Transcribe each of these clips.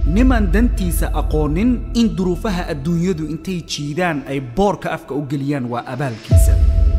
nimaan dantiisa aqoonin in duruufaha adduunyadu intay jiidaan ay boorka afka u geliyaan waa abaalkiisa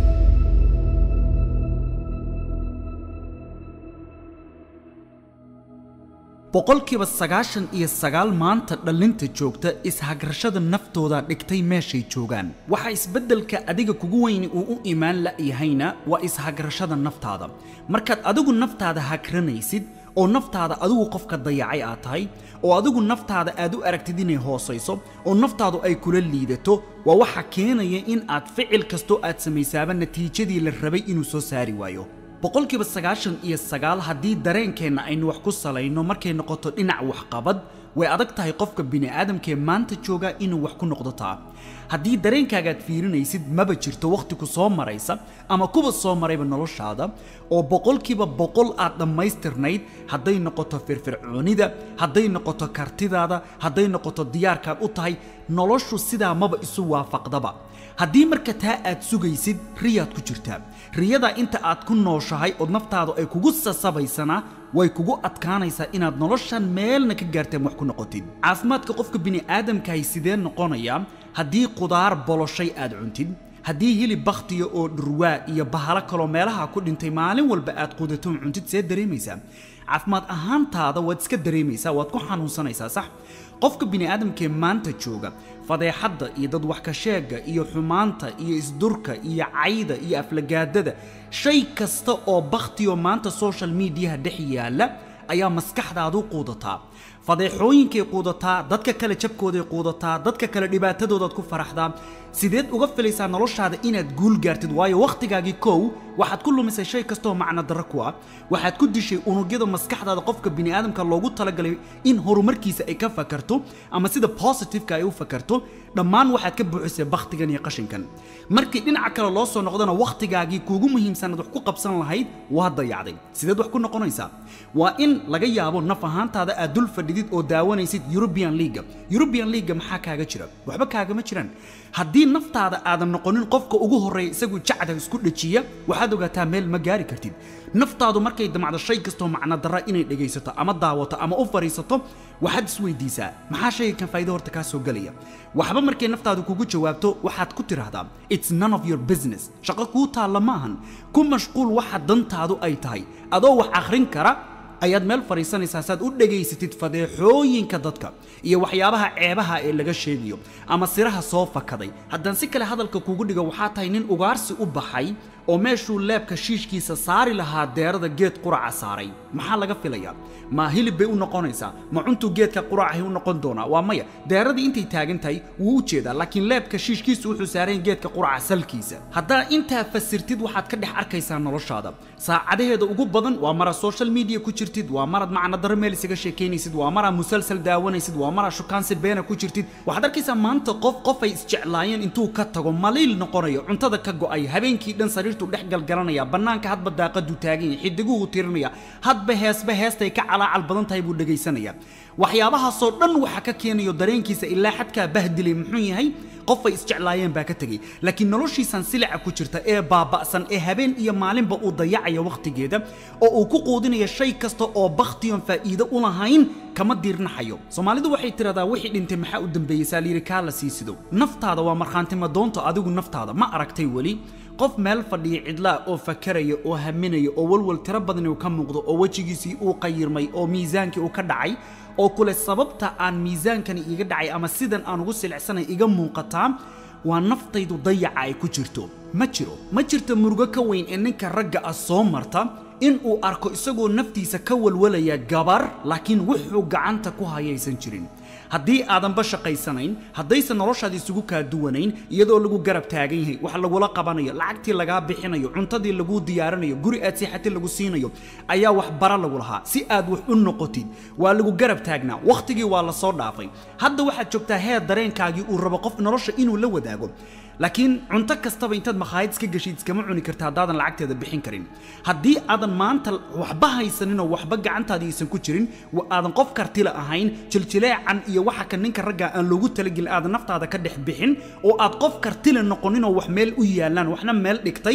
boqolkiiba sagaashan iyo sagaal maanta dhallinta joogta ishagrashada naftooda dhigtay meeshay joogaan waxa isbeddelka adiga kugu weyni uu u imaan la'yahayna waa ishagrashada naftaada markaad adigu naftaada hagranaysid oo naftaada adigu qofka dayacay aad tahay oo adigu naftaada aad u aragtid inay hoosayso oo naftaadu ay kula liidato waa waxa keenaya in aad ficil kastoo aad samaysaaba natiijadii la rabay inuu soo saari waayo boqolkiiba sagaashan iyo sagaal haddii dareenkeenna aynu wax ku salayno markay noqoto dhinac waxqabad way adag tahay qofka bini'aadamkee maanta jooga inuu wax ku noqdo taa haddii dareenkaagaad fiirinaysid maba jirto wakhti ku soo maraysa ama kuba soo marayba noloshaada oo boqolkiiba boqol aad dhammaystirnayd hadday noqoto firfircoonida hadday noqoto kartidaada hadday noqoto diyaarkaad u tahay noloshu sidaa maba isu waafaqdaba haddii marka taa aad sugaysid riyaad ku jirtaa riyada inta aad ku nooshahay ood naftaadu ay kugu sasabaysanaa way kugu adkaanaysaa inaad noloshan meelna ka gaarteen wax ku noqotid caafimaadka qofka bini'aadamkahay sidee noqonayaa haddii qudaar boloshay aad cuntid haddii hilib bakhtiya oo dhurwaa iyo bahalo kaloo meelaha ku dhintay maalin walba aad qudato cuntid see dareemaysaa caafimaad ahaantaada waad iska dareemaysaa waad ku xanuunsanaysaa sax qofka bini'aadamkee maanta jooga fadeexadda iyo dad wax ka sheega iyo xumaanta iyo isdurka iyo cayda iyo aflagaadada shay kasta oo bakhtiyo maanta social mediaha dhex yaalla ayaa maskaxdaadu quudataa fadeexooyinkay quudataa dadka kale jabkooday quudataa dadka kale dhibaatadoodaad ku faraxdaa sideed uga filaysaa noloshaada inaad guul gaartid waayo wakhtigaagii kow waxaad ku lumisay shay kastooo macno darro ku ah waxaad ku dishay unugyada maskaxdaada qofka bini'aadamka loogu talagalay in horumarkiisa ay ka fakarto ama sida positiveka ay u fakarto dhammaan waxaad ka buuxisay bakhtigan iyo qashinkan markii dhinaca kale loo soo noqdana wakhtigaagii kuugu muhiimsanaad wax ku qabsan lahayd waa dayacday sideed wax ku noqonaysaa waa in laga yaabo naf ahaantaada aad dul fadhidid oo daawanaysid European League European League maxaa kaaga jira waxba kaagama jiraan haddii naftaada aadan noqonin qofka ugu horeeya isagu jacda isku dhajiya waxaad ogaataa meel ma gaari kartid naftaadu markay damacdo shay kastoo macno darra inay dhegaysato ama daawato ama u fariisato waxaad isweydiisaa maxaa shayga kan faa'iido horta kaa soo gelaya waxba markay naftaadu kugu jawaabto waxaad ku tiraahdaa it's none of your business shaqo kuu taalla maahan ku mashquul waxa dantaadu ay tahay adoo wax akhrin kara ayaad meel fadhiisanaysaa saad u dhegaysatid fadeexooyinka dadka iyo waxyaabaha ceebaha ee laga sheegayo ama siraha soo fakaday haddaan si kale hadalka kugu dhigo waxaa tahay nin ugaarsi u baxay oo meeshuu leebka shiishkiisa saari lahaa deerada geed quraca saaray maxaa laga filayaa ma hilib bay u noqonaysaa ma cuntuu geedka quracahay u noqon doonaa waa maya deeradii intay taagan tahay wuu u jeedaa laakiin leebka shiishkiisu wuxuu saarayn geedka quraca salkiisa haddaa intaa fasirtid waxaad ka dhex arkaysaa noloshaada saacadaheeda ugu badan waa mara social media ku jirtid waa marad macna daro meel isaga sheekaynaysid waa maraa musalsal daawanaysid waa maraa shukaansi beena ku jirtid waxaad arkaysaa maanta qof qofay isjeclaayeen intuu ka tago maliil noqonayo cuntada ka go'ay habeenkii dhan sariirtu dhex galgalanaya bannaanka hadba daaqadu taagan yahay xidiguhu tirinaya hadba heesba heestay ka calaacal badan tahay buu dhegaysanaya waxyaabahaasoo dhan waxa ka keenayo dareenkiisa ilaa xadkaa bahdilay muxuu yahay qofay isjeclaayeen baa ka tegey laakiin noloshiisan silica ku jirta ee baaba'san ee habeen iyo maalinba uu dayacaya wakhtigeeda oo uu ku quudinaya shay kasta oo bakhtiyon faa'iido u lahayn kama diirnaxayo soomaalidu waxay tiradaa wixii dhintay maxaa u dambeeyey saaliyiri kaa la sii sido naftaada waa markhaantimo doonta adigu naftaada ma aragtay weli qof meel fadhiya cidlaa oo fakaraya oo haminaya oo walwal tiro badan uu ka muuqdo oo wejigiisii uu qayirmay oo miisaankii uu ka dhacay oo kule sababta aan miisaankani iga dhacay ama sidan aan ugu silicsanay iga muuqataa waa naftaydu dayaca ay ku jirto ma jiro ma jirto murugo ka weyn ee ninka ragga ah soo marta in uu arko isagoo naftiisa ka walwalaya gabar laakiin wuxuu gacanta ku hayaysan jirin haddii aadanba shaqaysanayn haddaysan noloshaada isugu kaa duwanayn iyadoo lagu garab taagan yahay wax lagula qabanayo lacagtii lagaa bixinayo cuntadii laguu diyaarinayo guri aad siixati lagu siinayo ayaa wax bara lagu lahaa si aad wax u noqotid waa lagu garab taagnaa wakhtigii waa la soo dhaafay hadda waxaad joogtaa heer dareenkaagii uu rabo qof nolosha inuu la wadaago laakiin cunto kastaba intaad makhaayad iska geshid iskama cuni karta haddaadan lacagteeda bixin karin haddii aadan maanta waxba haysaninoo waxba gacantaadii aysan ku jirin aadan qof kartila ahayn jiljileecan iyo waxa ka ninka ragga aan loogu talagelin aadan naftaada ka dhex bixin oo aad qof kartila noqoninoo wax meel u yaalaan waxna meel dhigtay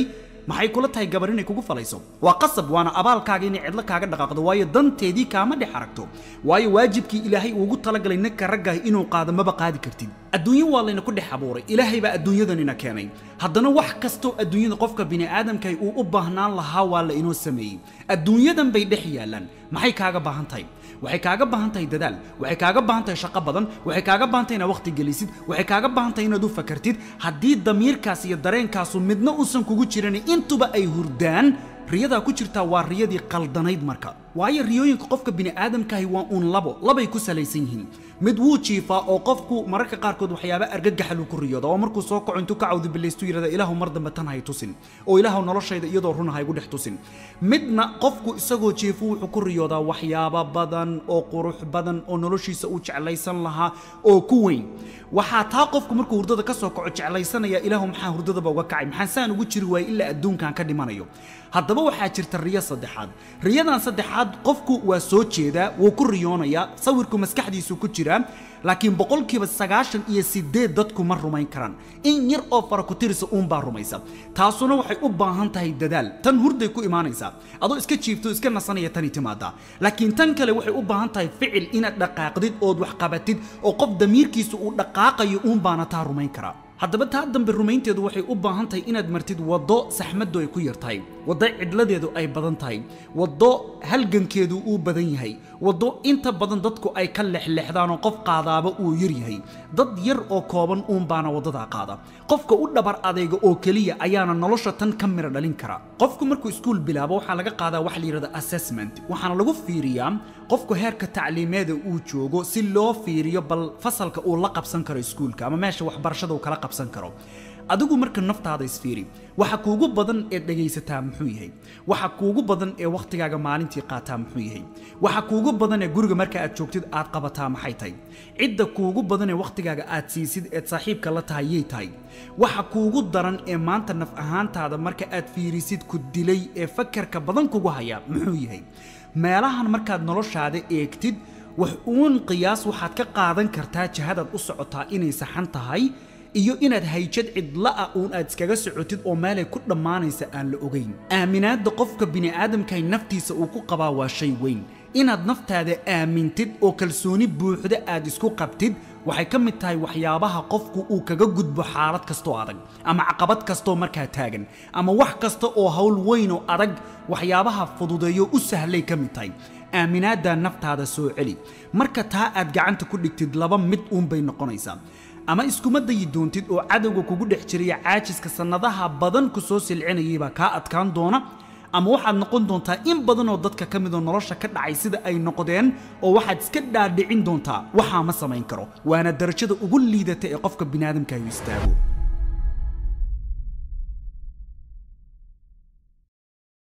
maxay kula tahay gabar inay kugu falayso waa qasab waana abaalkaaga inay cidlo kaaga dhaqaaqdo waayo danteedii kaama dhex aragto waayo waajibkii ilaahay uugu talagalay ninka raggaah inuu qaado maba qaadi kartid adduunyo waa layna ku dhex abuuray ilaahay baa adduunyadanina keenay haddana wax kastoo adduunyada qofka bini'aadamkahi uu u baahnaan lahaa waa la inoo sameeyey adduunyadan bay dhex yaallaan maxay kaaga baahan tahay waxay kaaga baahan tahay dadaal waxay kaaga baahan tahay shaqo badan waxay kaaga baahan tahay inaad waqti gelisid waxay kaaga baahan tahay inaad u fakartid haddii damiirkaas iyo dareenkaasu midna uusan kugu jiran intuba ay hurdaan riyadaa ku jirtaa waa riyadii qaldanayd marka waayo riyooyinka qofka bini'aadamkaahi waa uun labo labay ku salaysan yihiin mid wuu jiifaa oo qofku mararka qaarkood waxyaaba argagaxaluu ku riyooda oo markuu soo kaco intuu ka cawdibilaystu yidhahda ilaahu mar dambe tan hay tusin oo ilaahu noloshayda iyadoo runa haygu dhex tusin midna qofku isagoo jiifo wuxuu ku riyoodaa waxyaaba badan oo qurux badan oo noloshiisa uu jeclaysan lahaa oo ku weyn waxaa taa qofku markuu hurdada ka soo kaco jeclaysanaya ilaahu maxaa hurdadaba uga kacay maxaa saan ugu jiri waayey ilaa adduunkan ka dhimanayo haddaba waxaa jirta riyo saddexaad riyadan saddexaad qofku waa soo jeedaa wuu ku riyoonayaa sawirku maskaxdiisu ku jiraa laakiin boqolkiiba sagaashan iyo sideed dadku ma rumayn karaan in yar oo farakutirisa uunbaa rumaysa taasuna waxay u baahan tahay dadaal tan hurday ku imaanaysaa adoo iska jiifto iska nasanaya tani timaadaa laakiin tan kale waxay u baahan tahay ficil inaad dhaqaaqdid ood wax qabatid oo qof damiirkiisa uu dhaqaaqayo uunbaana taa rumayn karaa haddaba taa dambe rumaynteedu waxay u baahan tahay inaad martid waddo saxmaddu ay ku yar tahay waddo cidladeedu ay badan tahay waddo halgankeedu uu badan yahay waddo inta badan dadku ay ka lexlexdaan oo qof qaadaaba uu yar yahay dad yar oo kooban uunbaana waddadaa qaada qofka u dhabar adeyga oo keliya ayaana nolosha tan ka mira dhalin kara qofku markuu iskuul bilaabo waxaa laga qaadaa wax la yidhahda assessment waxaana lagu fiiriyaa qofku heerka tacliimeeda uu joogo si loo fiiriyo bal fasalka uu la qabsan karo iskuulka ama meesha waxbarashada uu kala qabsan karo adigu marka naftaada isfiiri waxa kuugu badan ee dhegaysataa muxuu yahay waxa kuugu badan ee wakhtigaaga maalintii qaataa muxuu yahay waxa kuugu badan ee guriga marka aad joogtid aad qabataa maxay tahay cidda kuugu badan ee wakhtigaaga aad siisid eed saaxiibka la tahay yay tahay waxa kuugu daran ee maanta naf ahaantaada marka aad fiirisid ku dilay ee fakarka badan kugu haya muxuu yahay meelahan markaad noloshaada eegtid wax uun qiyaas waxaad ka qaadan kartaa jihadaad u socotaa inay saxan tahay iyo inaad hayjad cidla'a uun aad iskaga socotid oo meelay ku dhammaanaysa aan la ogayn aaminaadda qofka bini'aadamkahay naftiisa uu ku qabaa waa shay weyn inaad naftaada aamintid oo kalsooni buuxda aad isku qabtid waxay ka mid tahay waxyaabaha qofku uu kaga gudbo xaalad kastoo adag ama caqabad kastoo markaa taagan ama wax kasta oo hawl weyn oo adag waxyaabaha fududeeyo u sahlay ka mid tahay aaminaaddaa naftaada soo celi marka taa aad gacanta ku dhigtid laba mid uunbay noqonaysaa ama iskuma dayi doontid oo cadowga kugu dhex jiraya caajiska sannadaha badan ku soo silcinayay baa kaa adkaan doona ama waxaad noqon doontaa in badan oo dadka ka midoo nolosha ka dhacay sida ay noqdeen oo waxaad iska dhaadhicin doontaa waxaa ma samayn karo waana darajada ugu liidata ee qofka biniaadamkaayu istaago